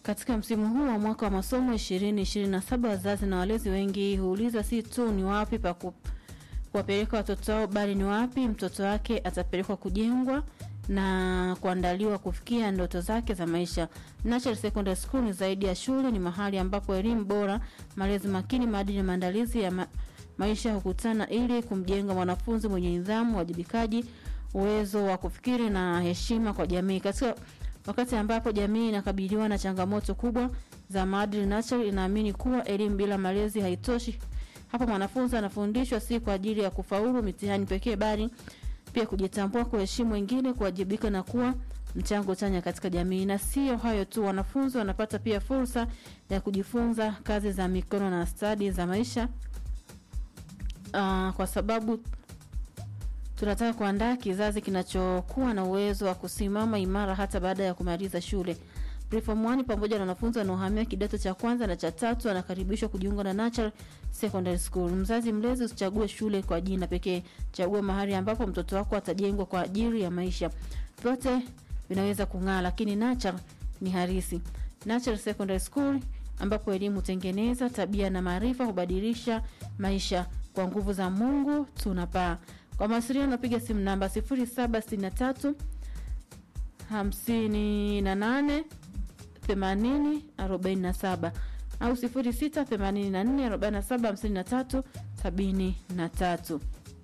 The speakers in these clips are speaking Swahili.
Katika msimu huu wa mwaka wa masomo 2027 wazazi na walezi wengi huuliza si tu ni wapi pa ku- kuwapeleka watoto wao, bali ni wapi mtoto wake atapelekwa kujengwa na kuandaliwa kufikia ndoto zake za maisha. Natural Secondary School ni zaidi ya shule, ni mahali ambapo elimu bora, malezi makini, maadili na maandalizi ya ma maisha hukutana ili kumjenga mwanafunzi mwenye nidhamu, wajibikaji, uwezo wa kufikiri na heshima kwa jamii. Katika wakati ambapo jamii inakabiliwa na changamoto kubwa za maadili, Natural inaamini kuwa elimu bila malezi haitoshi. Hapo mwanafunzi anafundishwa si kwa ajili ya kufaulu mitihani pekee, bali pia kujitambua, kuheshimu wengine, kuwajibika na kuwa mchango chanya katika jamii. Na sio hayo tu, wanafunzi wanapata pia fursa ya kujifunza kazi za mikono na stadi za maisha uh, kwa sababu tunataka kuandaa kizazi kinachokuwa na uwezo wa kusimama imara hata baada ya kumaliza shule. Preform 1 pamoja na wanafunzi wanaohamia kidato cha kwanza na cha tatu anakaribishwa kujiunga na Natural Secondary School. Mzazi mlezi, usichague shule kwa jina pekee, chagua mahali ambapo mtoto wako atajengwa kwa ajili ya maisha. Vyote vinaweza kung'aa, lakini Natural ni harisi. Natural Secondary School ambapo elimu hutengeneza tabia na maarifa hubadilisha maisha. Kwa nguvu za Mungu tunapaa. Kwa mawasiliano piga simu namba 0763 58 80 47 au 06 84 47 53 73.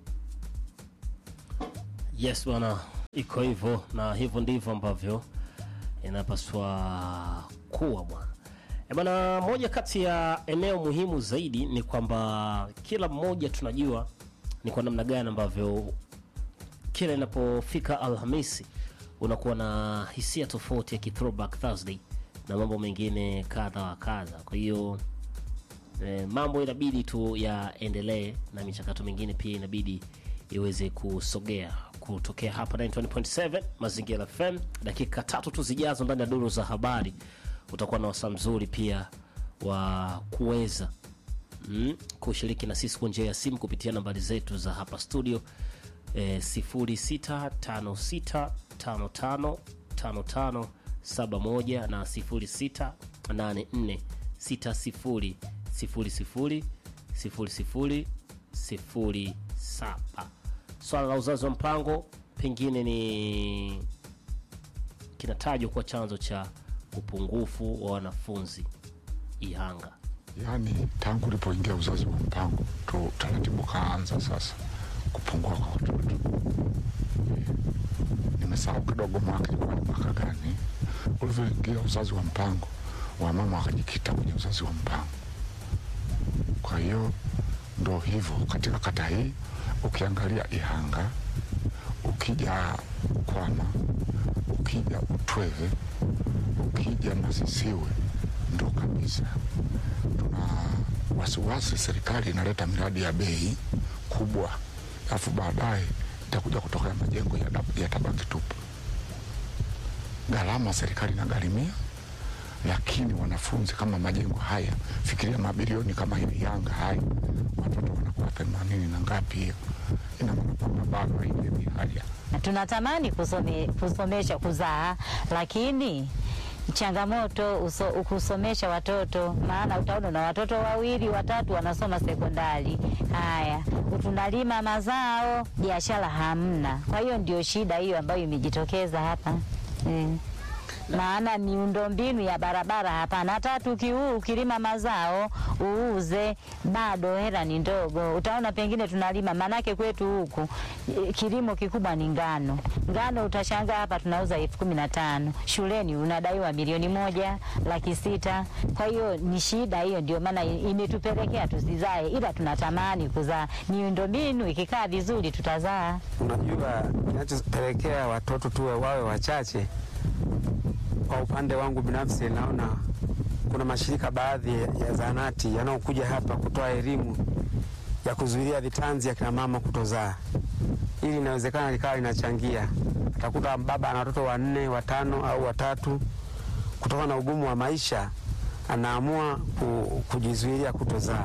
Yes bwana, iko hivyo na hivyo ndivyo ambavyo inapaswa kuwa bwana. E bwana, moja kati ya eneo muhimu zaidi ni kwamba kila mmoja tunajua ni kwa namna gani ambavyo kila inapofika Alhamisi unakuwa na hisia tofauti ya ki throwback Thursday na mambo mengine kadha wa kadha. Kwa hiyo eh, mambo inabidi tu yaendelee na michakato mingine pia inabidi iweze kusogea kutokea hapa 91.7 Mazingira FM. Dakika tatu tu zijazo ndani ya duru za habari utakuwa na wasaa mzuri pia wa kuweza mm, kushiriki na sisi kwa njia ya simu kupitia nambari zetu za hapa studio eh, 0656555571 na 068460000007. Swala la uzazi wa mpango pengine ni kinatajwa kuwa chanzo cha upungufu wa wanafunzi Ihanga. Yaani tangu ulipoingia uzazi wa mpango tu taratibu kaanza sasa kupungua kwa watoto. Nimesahau kidogo mwaka ilikuwa ni mwaka gani ulivyoingia uzazi wa mpango, wamama wakajikita kwenye uzazi wa mpango. Kwa hiyo ndo hivyo katika kata hii, ukiangalia Ihanga, ukija Kwama, ukija Utweve, ukija Masisiwe, ndo kabisa tuna wasiwasi serikali inaleta miradi ya bei kubwa, alafu baadaye itakuja kutokea majengo ya, dab- ya tabaki tupu. Gharama serikali inagharimia, lakini wanafunzi kama majengo haya, fikiria mabilioni kama hivi Yanga haya, watoto wanakuwa themanini na ngapi, hiyo ina maana kwamba bado haijawi haja tunatamani kusome, kusomesha kuzaa, lakini changamoto uso, kusomesha watoto, maana utaona na watoto wawili watatu wanasoma sekondari. Haya, tunalima mazao, biashara hamna. Kwa hiyo ndio shida hiyo ambayo imejitokeza hapa mm. Maana miundombinu ya barabara hapana. Hata tukiu ukilima mazao uuze, bado hela ni ndogo. Utaona pengine tunalima, manake kwetu huku eh, kilimo kikubwa ni ngano. Ngano utashangaa hapa tunauza elfu kumi na tano shuleni unadaiwa milioni moja laki sita. Kwa hiyo ni shida hiyo, ndio maana i- imetupelekea tusizae, ila tunatamani kuzaa. Miundombinu ikikaa vizuri tutazaa. Unajua, kinachopelekea watoto tuwe wawe wachache, kwa upande wangu binafsi, naona kuna mashirika baadhi ya zahanati yanayokuja hapa kutoa elimu ya kuzuilia vitanzi ya kina mama kutozaa. Hili inawezekana likawa linachangia. Atakuta baba ana watoto wanne, watano au watatu, kutokana na ugumu wa maisha anaamua ku, kujizuilia kutozaa.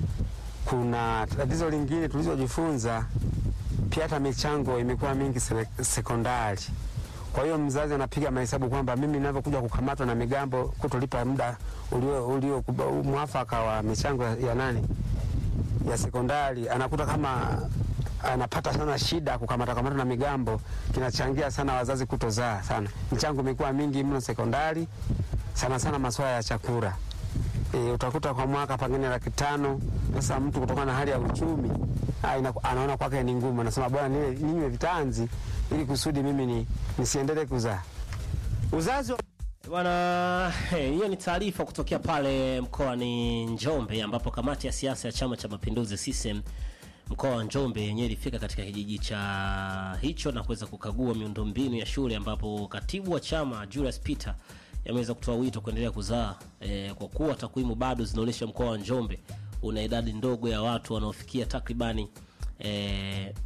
Kuna tatizo lingine tulizojifunza pia, hata michango imekuwa mingi sele- sekondari. Kwa hiyo mzazi anapiga mahesabu kwamba mimi ninavyokuja kukamatwa na migambo kutolipa muda ulio, ulio mwafaka wa michango ya, ya nani ya sekondari, anakuta kama anapata sana shida kukamata kamata na migambo, kinachangia sana wazazi kutozaa sana. Michango imekuwa mingi mno sekondari, sana sana masuala ya chakula. E, utakuta kwa mwaka pengine laki tano. Sasa mtu kutokana na hali ya uchumi ah, ina- anaona kwake ni ngumu, anasema bwana niwe- ninywe vitanzi ili kusudi mimi ni, nisiendelee kuzaa. Uzazi wa Bwana, eh, hiyo ni taarifa kutokea pale mkoani Njombe ambapo kamati ya siasa ya Chama cha Mapinduzi CCM mkoa wa Njombe yenyewe ilifika katika kijiji cha hicho na kuweza kukagua miundombinu ya shule ambapo katibu wa chama Julius Peter yameweza kutoa wito kuendelea kuzaa eh, kwa kuwa takwimu bado zinaonyesha mkoa wa Njombe una idadi ndogo ya watu wanaofikia takribani eh,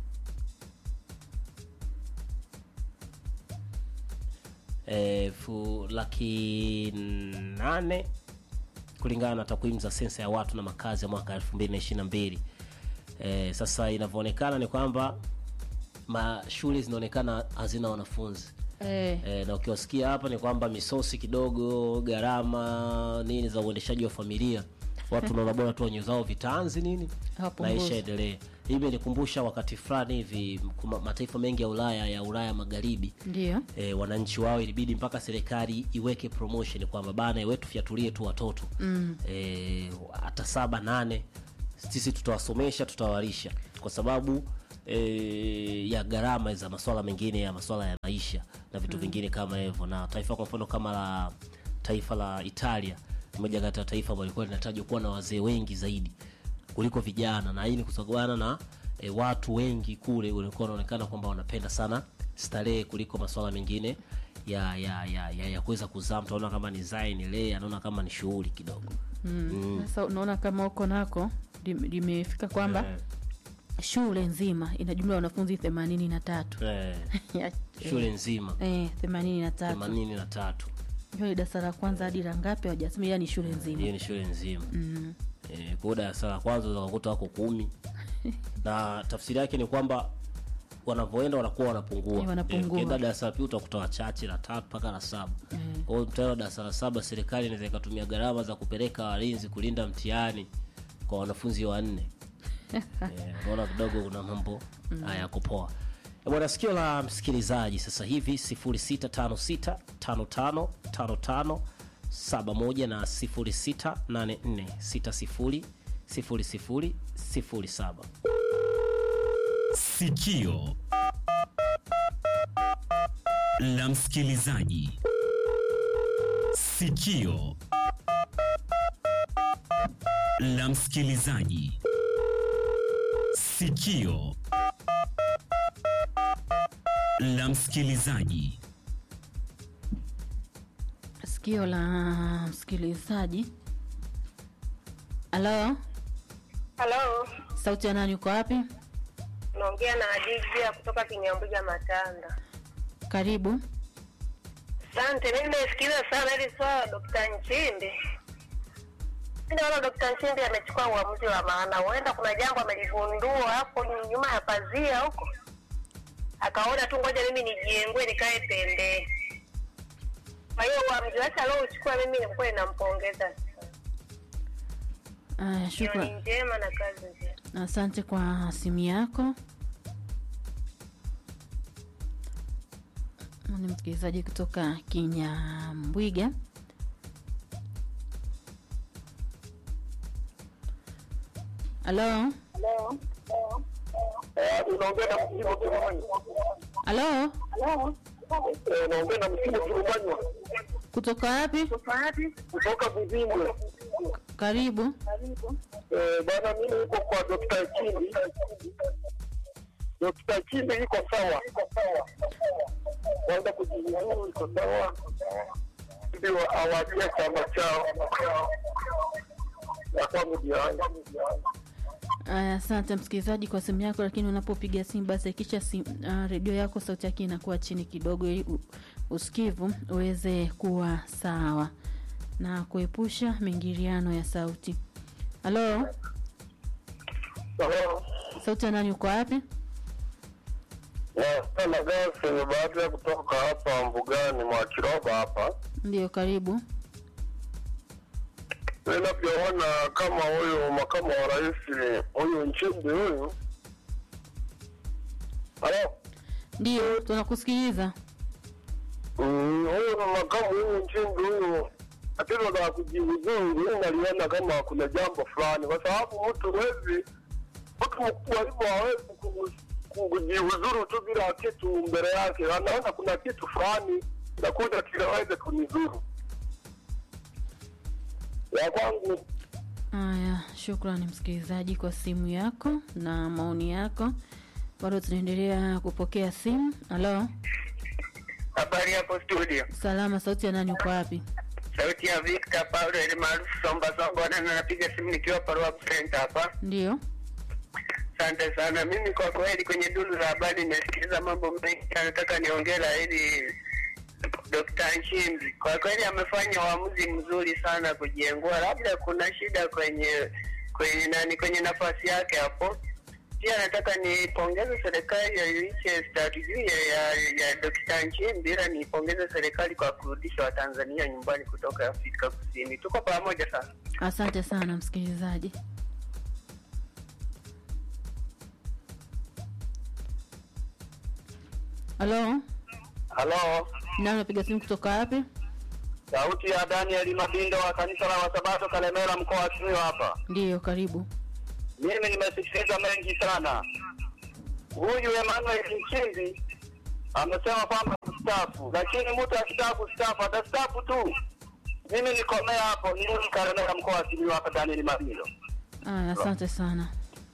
elfu laki nane kulingana na takwimu za sensa ya watu na makazi ya mwaka 2022. Eh, sasa inavyoonekana ni kwamba ma shule zinaonekana hazina wanafunzi Eh, e, na ukiwasikia hapa ni kwamba misosi kidogo gharama nini za uendeshaji wa familia watu naona bora tu wenye zao vitanzi nini Hawapunguzi. maisha endelee hii imenikumbusha wakati fulani hivi kuma- mataifa mengi ya ulaya ya ulaya magharibi ndio e, wananchi wao ilibidi mpaka serikali iweke promotion kwamba bana wetu fyatulie tu watoto mm. e, hata saba nane sisi tutawasomesha tutawalisha kwa sababu e, ya gharama za maswala mengine ya maswala ya maisha na vitu vingine kama hivyo na taifa kwa mfano kama la taifa la italia ni moja kati ya taifa ambalo lilikuwa linatajwa kuwa na wazee wengi zaidi kuliko vijana na hii ni kutokana na e, watu wengi kule walikuwa wanaonekana kwamba wanapenda sana starehe kuliko maswala mengine ya ya ya, ya, ya kuweza kuzaa mtu anaona kama ni zai ni lee anaona kama ni shughuli kidogo sasa unaona kama huko nako lim- limefika kwamba Eh, shule nzima ina jumla ya wanafunzi themanini na tatu eh, Ya- shule nzima eh, themanini na tatu themanini na tatu hiyo ni darasa la kwanza hadi la ngapi hawajasema ila ni shule nzima hiyo ni shule nzima mm. e, kwa hiyo darasa la kwanza ukakuta wako kumi na tafsiri yake ni kwamba wanavyoenda wanakuwa wanapungua Eh, wanapungua. Eh, ukienda darasa la pili utakuta wachache la tatu mpaka la saba kwa hiyo mtihani wa darasa la saba serikali inaweza ikatumia gharama za kupeleka walinzi kulinda mtihani kwa wanafunzi wanne Eh, unaona kidogo kuna mambo haya yako poa Eh, bwana sikio la msikilizaji sasa hivi 0656555571 na 0684600007 Sikio la msikilizaji. Sikio la msikilizaji. Sikio la msikilizaji. sikio la msikilizaji halo Halo, sauti ya nani uko wapi naongea na Adivia kutoka Kinyambuga Matanda. karibu Asante, mimi nimesikiliza sana hili swala la Dokta Nchimbi. Mimi naona Dokta Nchimbi amechukua uamuzi wa maana, huenda kuna jambo ameligundua hapo nyuma ya pazia huko, akaona tu ngoja mimi nijiengue nikae pembeni. Kwa hiyo uamuzi wake aliouchukua mimi ni kweli nampongeza. aya Jioni shukran njema na kazi njema. asante kwa simu yako ni msikilizaji kutoka kinyambwiga halo unaongea na msimu Turumanywa. halo Eh, unaongea na msimu Turumanywa kutoka wapi kutoka Buzimbwe. karibu Eh, bwana, mimi niko kwa Dr. Chimbi. Dr. Chimbi iko sawa, kwanza kujiuzuru iko sawa, ndio awajia chama chao ya kwangu ndio haya. Aya, asante msikilizaji kwa simu yako, lakini unapopiga simu basi hakikisha sim, uh, redio yako sauti yake inakuwa chini kidogo, ili u- usikivu uweze kuwa sawa na kuepusha mingiliano ya sauti. Halo, Sawa. sauti ya nani? Uko wapi? Sana gasi baada ya kutoka hapa mbugani mwa Kiroba hapa, Ndio, karibu. ninavyoona kama huyu makamu wa rais huyu Nchimbi huyu, halo Ndio, tunakusikiliza. Mm, huyu makamu huyu Nchimbi huyu tatizo la kujiuzuru, mimi naliona kama kuna jambo fulani, kwa sababu mtu wezi mtu mkubwa hivyo hawezi ku- ku- kujiuzuru tu bila kitu mbele yake, anaona kuna kitu fulani nakuja kinaweza kunizuru ya kwangu. Haya, shukrani msikilizaji kwa simu yako na maoni yako. Bado tunaendelea kupokea simu. Halo, Habari hapo studio, salama. Sauti ya nani? Uko wapi? sauti ya Victor Paulo ili maarufu Somba Somba, na napiga simu nikiwa Parua Center hapa. Ndio, Asante sana. Mimi kwa kweli kwenye duru la habari nimesikiliza mambo mengi, nataka niongela ili Dr. Nchimbi kwa kweli amefanya uamuzi mzuri sana kujiengua, labda kuna shida kwenye kwenye nani kwenye nafasi yake hapo. Pia nataka nipongeze serikali ya iliche strategia ya, ya Dr. Nchimbi, ila nipongeze serikali kwa kurudisha Watanzania nyumbani kutoka Afrika Kusini. Tuko pamoja sana. asante sana msikilizaji. Halo, Halo, nani unapiga simu kutoka wapi? sauti ya Daniel Mabindo wa kanisa la Wasabato Kalemera, mkoa wa Simiyu hapa. Ndio, karibu. Mimi nimesikiliza mengi sana. Huyu Emmanuel Nchimbi amesema kwamba kustaafu, lakini mtu akitaka kustaafu atastaafu tu. Mimi nikomea hapo, nirudi Kalemera, mkoa wa Simiyu hapa. Daniel Mabindo. Aya, asante sana.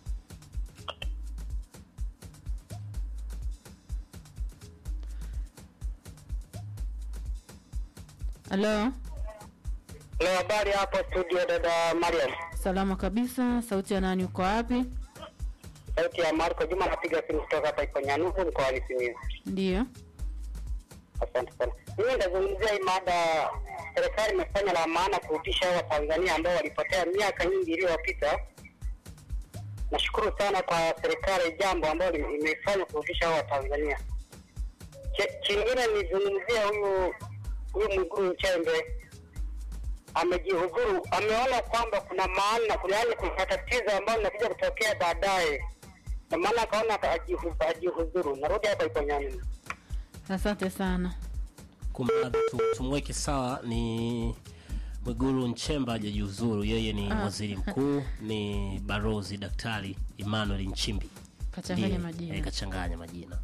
Halo, Leo habari hapo studio, dada Mariam. salama kabisa. Sauti ya nani? Uko wapi? Sauti ya Marco Juma, napiga simu kutoka hapa Iponyanuku, mkoa wa Simiyu. Ndio, Asante sana. Mimi nitazungumzia hii mada. Serikali imefanya la maana kurudisha hao Watanzania ambao walipotea miaka nyingi iliyopita. Nashukuru sana kwa serikali, jambo ambalo imefanya kurudisha hao Watanzania. Che- Chingine nizungumzia huyu huyu Mwigulu Nchembe amejihudhuru, ameona kwamba kuna maana, kuna yaani kuna tatizo ambalo linakuja kutokea baadaye, na maana akaona ajihu- ajihudhuru. Narudi hapa Iponyani. asante sana. kumradhi tu, tumweke sawa ni Mwigulu Nchemba hajajiuzuru, yeye ni Ah. waziri mkuu, ni barozi Daktari Emmanuel Nchimbi Kachanganya Ndiye, majina. eh, kachanganya majina.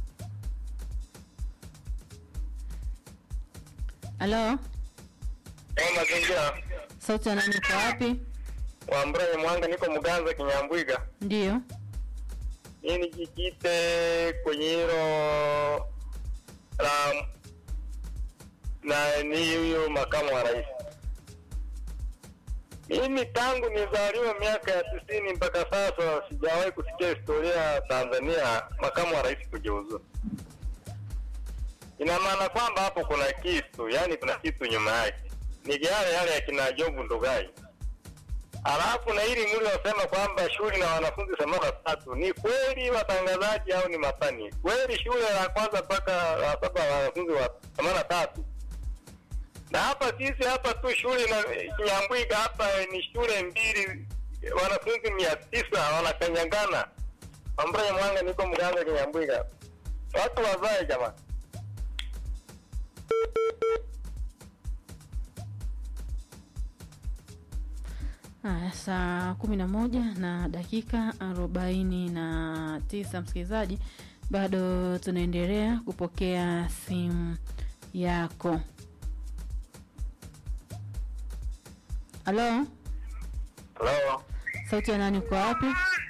Halo, Kama mazingira sauti ya nani? Uko wapi? wa Mbranye Mwanga, niko Muganza Kinyambwiga. Ndio, Mimi nijikite kwenye hilo la na ni huyo makamu wa rais. Mimi tangu nizaliwa miaka ya tisini mpaka sasa sijawahi kusikia historia ya Tanzania makamu wa rais kujiuzuru. Ina maana kwamba hapo kuna kitu, yani kuna kitu nyuma yake, ni yale yale ya kina Jobu Ndugai. Alafu na hili mliosema kwamba shule na wanafunzi themanini na tatu ni kweli watangazaji au ni matani? Kweli shule la kwanza mpaka la saba wanafunzi wa themanini na tatu na hapa sisi hapa tu shule na Kinyambwiga hapa ni shule mbili, wanafunzi mia tisa wanakanyangana. Ambaye Mwanga niko Mganga Kinyambwiga, watu wazae jamani. haya, saa kumi na moja na dakika arobaini na tisa msikilizaji, bado tunaendelea kupokea simu yako. Halo, Hello. sauti ya nani? Uko wapi?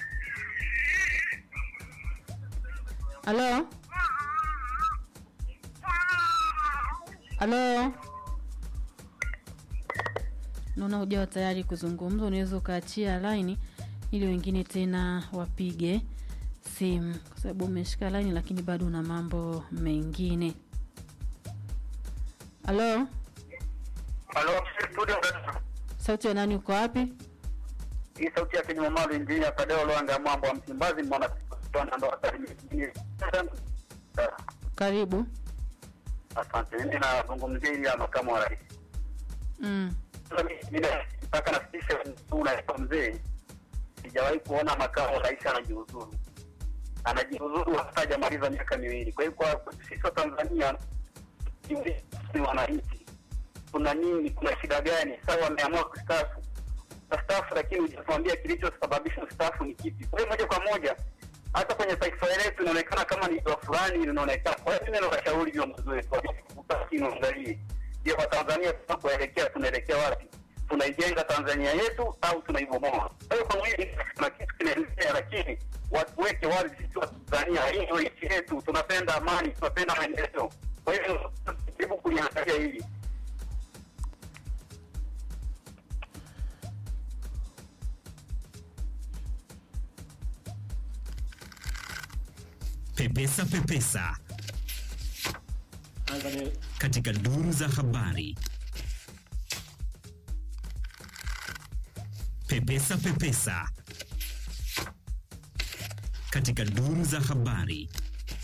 Halo, halo, naona hujawa tayari kuzungumza. Unaweza ukaachia laini ili wengine tena wapige simu, kwa sababu umeshika laini lakini bado una mambo mengine. Halo, Hello, studio sauti ya nani? Uko wapi? hii sauti ya Kenya Mamalu injinia Kadeo Lwanga mambo wa Msimbazi mwana ndo Mtara. Karibu. Asante. Mimi nazungumzia ile ya makamu wa rais. Mm. Sasa mimi mimi mpaka nafikisha unaitwa mzee, sijawahi kuona makamu wa rais anajiuzuru. Anajiuzuru hata hajamaliza miaka miwili. Kwa hiyo kwa sisi wa Tanzania ni wananchi, kuna nini? Kuna shida gani? Sasa wameamua kustaafu staafu, lakini hujatuambia kilichosababisha ustaafu ni kipi. Kwa hiyo moja kwa moja hata kwenye taifa letu inaonekana kama ni doa fulani linaonekana. Kwa hiyo mimi nawashauri viongozi wetu wakini uangalie, je, kwa Tanzania tunapoelekea tunaelekea wapi? Tunaijenga Tanzania yetu au tunaibomoa? Kwa hiyo kwangu hili kuna kitu kinaendelea, lakini watu weke wazi sisi wa Tanzania, hii ndio nchi yetu, tunapenda amani, tunapenda maendeleo. Kwa hiyo hebu kuliangalia hili Pepesa Pepesa katika duru za habari. Pepesa Pepesa katika duru za habari.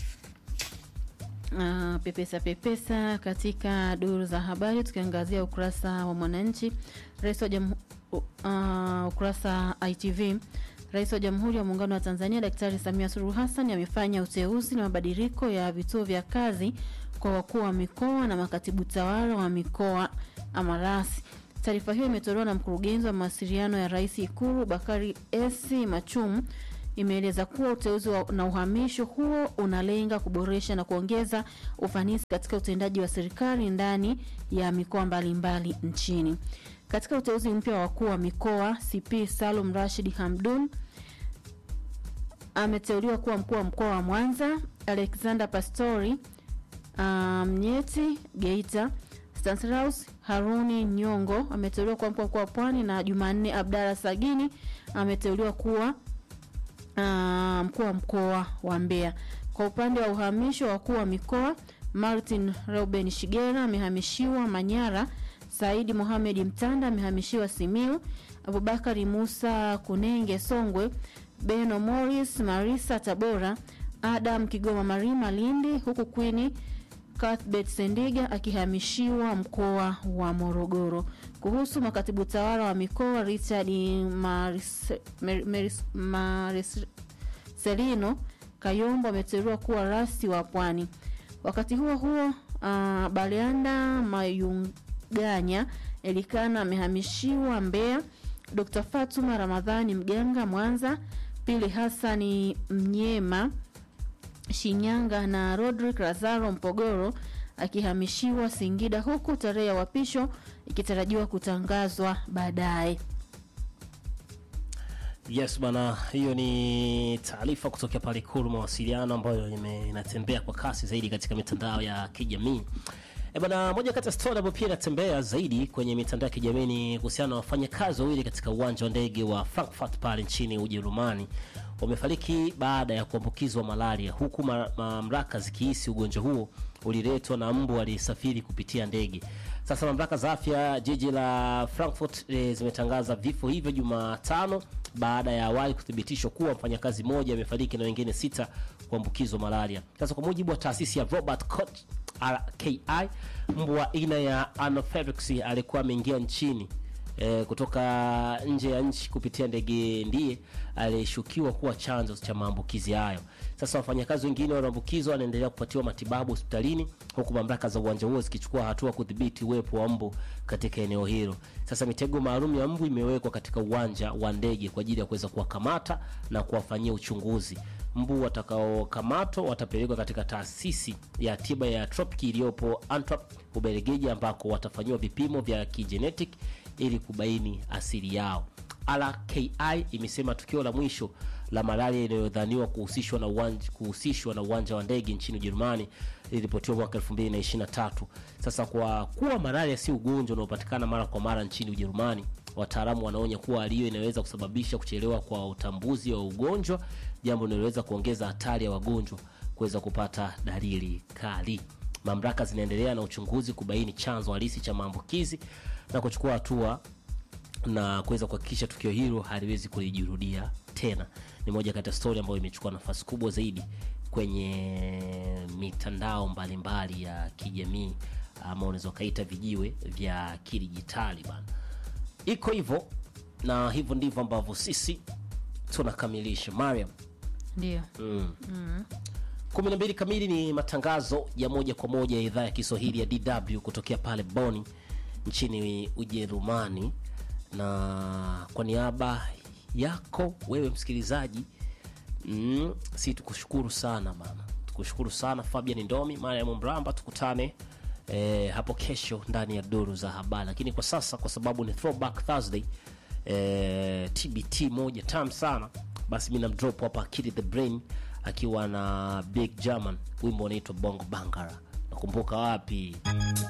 Uh, pepesa pepesa katika duru za habari tukiangazia ukurasa wa Mwananchi. Rais wa jamhu, uh, ukurasa ITV. Rais wa Jamhuri ya Muungano wa Tanzania Daktari Samia Suluhu Hassan amefanya uteuzi na mabadiliko ya vituo vya kazi kwa wakuu wa mikoa na makatibu tawala wa mikoa amarasi. Taarifa hiyo imetolewa na mkurugenzi wa mawasiliano ya Rais Ikulu Bakari Esi Machum imeeleza kuwa uteuzi wa, na uhamisho huo unalenga kuboresha na kuongeza ufanisi katika utendaji wa serikali ndani ya mikoa mbalimbali nchini. Katika uteuzi mpya wa wakuu wa mikoa, CP Salum Rashid Hamdun ameteuliwa kuwa mkuu wa mkoa wa Mwanza, Alexander Pastori Mnyeti um, Geita, Stanislaus Haruni Nyongo ameteuliwa kuwa mkuu wa mkoa wa Pwani na Jumanne Abdalla Sagini ameteuliwa kuwa uh, mkuu wa mkoa wa Mbeya. Kwa upande wa uhamisho wa wakuu wa mikoa, Martin Reuben Shigera amehamishiwa Manyara, Saidi Mohamed Mtanda amehamishiwa Simiu, Abubakari Musa Kunenge Songwe, Beno Morris Marisa Tabora, Adam Kigoma Marima Lindi, huku Queen Cuthbert Sendiga akihamishiwa mkoa wa Morogoro. Kuhusu makatibu tawala wa mikoa, Richard Maris- Mer- Meris- Mariselino Kayombo ameteuliwa kuwa rasi wa Pwani. Wakati huo huo, uh, Baleanda Mayunganya Elikana amehamishiwa Mbeya, Dr. Fatuma Ramadhani Mganga Mwanza, Pili Hassani Mnyema Shinyanga na Rodrick Lazaro Mpogoro akihamishiwa Singida, huku tarehe ya uapisho ikitarajiwa kutangazwa baadaye. Yes bana, hiyo ni taarifa kutokea pale Ikulu mawasiliano ambayo ime- inatembea kwa kasi zaidi katika mitandao ya kijamii. E bana, moja kati ya story ambayo pia inatembea zaidi kwenye mitandao ya kijamii ni kuhusiana na wafanyakazi wawili katika uwanja wa ndege wa Frankfurt pale nchini Ujerumani wamefariki baada ya kuambukizwa malaria, huku ma- mamlaka zikihisi ugonjwa huo uliletwa na mbu aliyesafiri kupitia ndege. Sasa mamlaka za afya jiji la Frankfurt e, zimetangaza vifo hivyo Jumatano baada ya awali kuthibitishwa kuwa mfanyakazi mmoja amefariki na wengine sita kuambukizwa malaria. Sasa kwa mujibu wa taasisi ya Robert Koch RKI, mbu wa aina ya Anopheles alikuwa ameingia nchini e, kutoka nje ya nchi kupitia ndege ndiye aliyeshukiwa kuwa chanzo cha maambukizi hayo. Sasa wafanyakazi wengine walioambukizwa wanaendelea kupatiwa matibabu hospitalini huku mamlaka za uwanja huo zikichukua hatua kudhibiti uwepo wa mbu katika eneo hilo. Sasa mitego maalum ya mbu imewekwa katika uwanja wa ndege kwa ajili ya kuweza kuwakamata na kuwafanyia uchunguzi. Mbu watakaokamatwa watapelekwa katika taasisi ya tiba ya tropiki iliyopo Antwerp, Ubelgiji, ambako watafanyiwa vipimo vya kijenetic ili kubaini asili yao. RKI imesema tukio la mwisho la malaria inayodhaniwa kuhusishwa na uwanja kuhusishwa na uwanja wa ndege nchini Ujerumani liliripotiwa mwaka 2023. Sasa kwa kuwa malaria si ugonjwa unaopatikana mara kwa mara nchini Ujerumani, wataalamu wanaonya kuwa hali hiyo inaweza kusababisha kuchelewa kwa utambuzi wa ugonjwa, jambo linaloweza kuongeza hatari ya wagonjwa kuweza kupata dalili kali. Mamlaka zinaendelea na uchunguzi kubaini chanzo halisi cha maambukizi na kuchukua hatua na kuweza kuhakikisha tukio hilo haliwezi kulijirudia tena. Ni moja kati ya stori ambayo imechukua nafasi kubwa zaidi kwenye kwenye mitandao mbalimbali ya kijamii ama unaweza ukaita vijiwe vya kidijitali bana iko hivyo na hivyo ndivyo ambavyo sisi tunakamilisha mariam ndio mm. kumi na mbili kamili ni matangazo ya moja kwa moja ya idhaa ya kiswahili ya dw kutokea pale boni nchini ujerumani na kwa niaba yako wewe msikilizaji mm, si tukushukuru sana bana tukushukuru sana fabian ndomi mariam mramba tukutane eh, hapo kesho ndani ya duru za habari lakini kwa sasa kwa sababu ni throwback thursday eh, tbt moja tam sana basi mi namdrop hapa akili the brain akiwa na big german wimbo unaitwa bongo bangara nakumbuka wapi